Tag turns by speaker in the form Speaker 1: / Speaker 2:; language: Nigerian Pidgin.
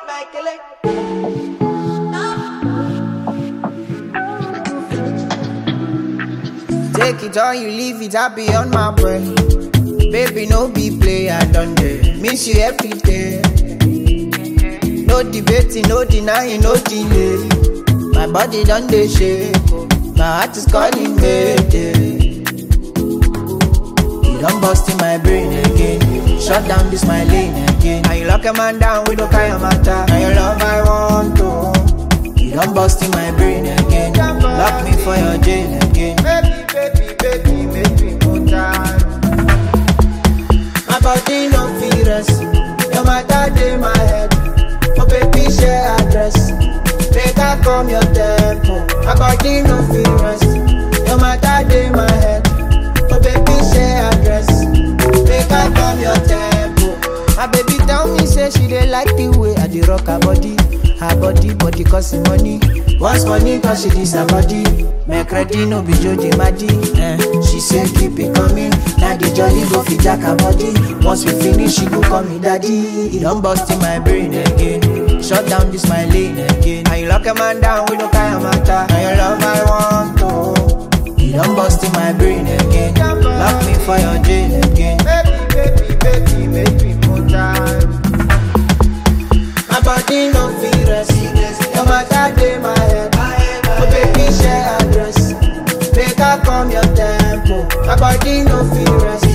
Speaker 1: Take it or you leave it, I be on my brain. Baby, no be play, I done there. Miss you every day. No debating, no denying, no delay. My body done dey shake, oh. my heart is calling me. You done bust in my brain again. Shut down this my lane again. Now you lock a man down with no kind of matter. Now your love I want to. You done bust in my brain again. Lock me for your jail again. Baby, baby, baby, make me go down. My body no fit rest. Your matter dey my head. Oh baby, share address. Make I come your tempo. My body no fit rest. Your matter dey my head. Oh baby, share address. Make I come your tempo. My baby tell me say she dey like the way I dey rock her body. Her body, body costing money. Once money cause she this her body. Make ready no be Jody Madi. Eh. She say keep it coming. Now the jolly go fit jack her body. Once we finish, she go call me daddy. It don't bust in my brain again. Shut down this my lane again. Now you lock a man down with no kind of matter. Now your love I want to. You don't bust in my brain again. Lock me for your jail again. Baby, baby, baby, make me more time. My body no fit rest. No matter dey my head. Oh baby, share address. Make I come your tempo. My body no fit rest.